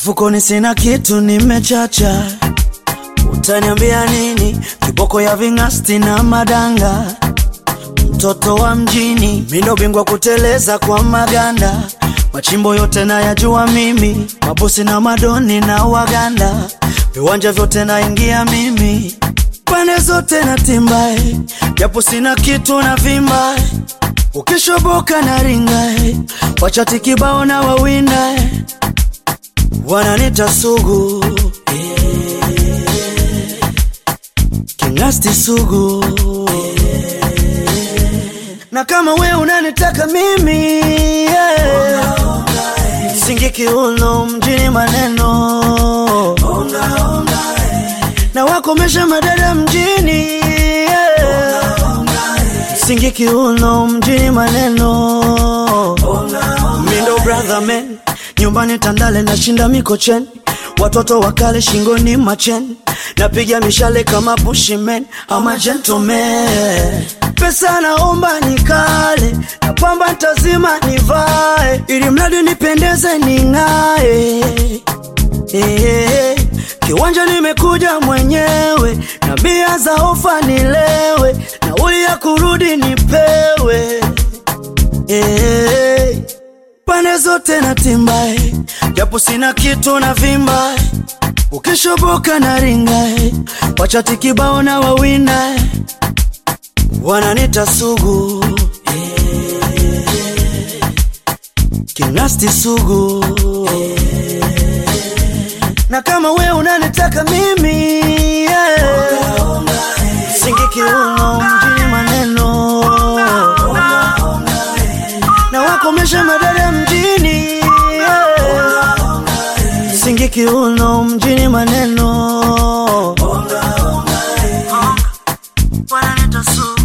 Mfukoni sina kitu, nimechacha. Utaniambia nini? Kiboko ya ving'asti na madanga, mtoto wa mjini, mindo bingwa kuteleza kwa maganda. Machimbo yote nayajua mimi, mabosi na madoni na waganda, viwanja vyote naingia mimi, pande zote na timbae, japo sina kitu na vimbae, ukishoboka na ringae, wachati kibao na wawindae, wananita sugu Kingasti sugu na kama we unanitaka mimi yeah. Singi kiuno mjini maneno na wakomesha madada mjini yeah. Singi kiuno mjini maneno Mindo brother man nyumbani Tandale nashinda mikocheni watoto wakale shingoni macheni napiga mishale kama bushimen ama gentleman pesa naomba nikale na pamba ntazima nivae ili mradi nipendeze ning'ae Eh, kiwanja nimekuja mwenyewe na bia za ofa nilewe nauli ya kurudi nipewe Eh, pande zote na timbae japo sina kitu na vimbae ukishoboka na ringae wachati kibao na wawindae wananita sugu kingasti sugu na kama we unanitaka mimi yeah. singi kiuno mjini maneno na wakomesha madada mjini yeah. singi kiuno mjini maneno wananita sugu